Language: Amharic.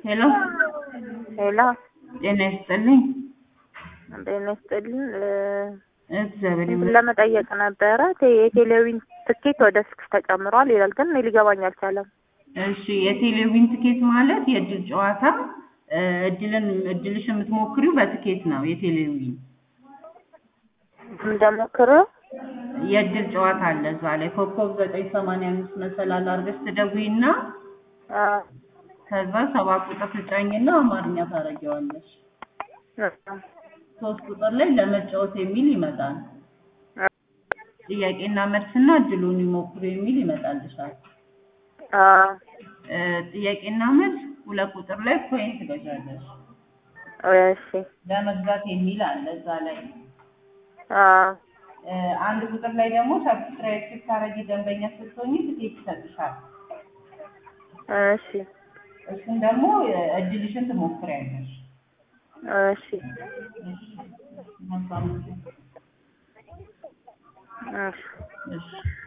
ሄሎ ሄሎ ጤና ይስጥልኝ። ጤና ይስጥልኝ። እግዚአብሔር እንትን ይመስገን። ለመጠየቅ ነበረ ቴ- የቴሌቪዥን ትኬት ወደ ስልክ ተጨምሯል ይላል፣ ግን እኔ ሊገባኝ አልቻለም። እሺ የቴሌቪዥን ትኬት ማለት የእድል ጨዋታ እ፣ እድልን እድልሽ የምትሞክሪው በትኬት ነው። የቴሌቪዥን እንደሞክረው የእድል ጨዋታ አለ እዛ ላይ ኮከብ ዘጠኝ ሰማንያ አምስት መሰላል አድርገሽ ትደውይና ከዛ ሰባት ቁጥር ትጫኝና አማርኛ ታረጊዋለሽ። ሶስት ቁጥር ላይ ለመጫወት የሚል ይመጣል። ጥያቄና መልስና እድሉን ይሞክሩ የሚል ይመጣልሻል። እ፣ ጥያቄና መልስ ሁለት ቁጥር ላይ ኮይን ትገዣለሽ። እሺ ለመግዛት የሚል አለ እዛ ላይ። አ፣ እ፣ አንድ ቁጥር ላይ ደግሞ ሰብስክራይብ ስታረጊ ደንበኛ ስትሆኚ ትኬት ይሰጥሻል። እሺ እሱን ደግሞ እ፣ እድልሽን ትሞክሪያለሽ። እሺ መልካም ጊዜ። እሺ እሺ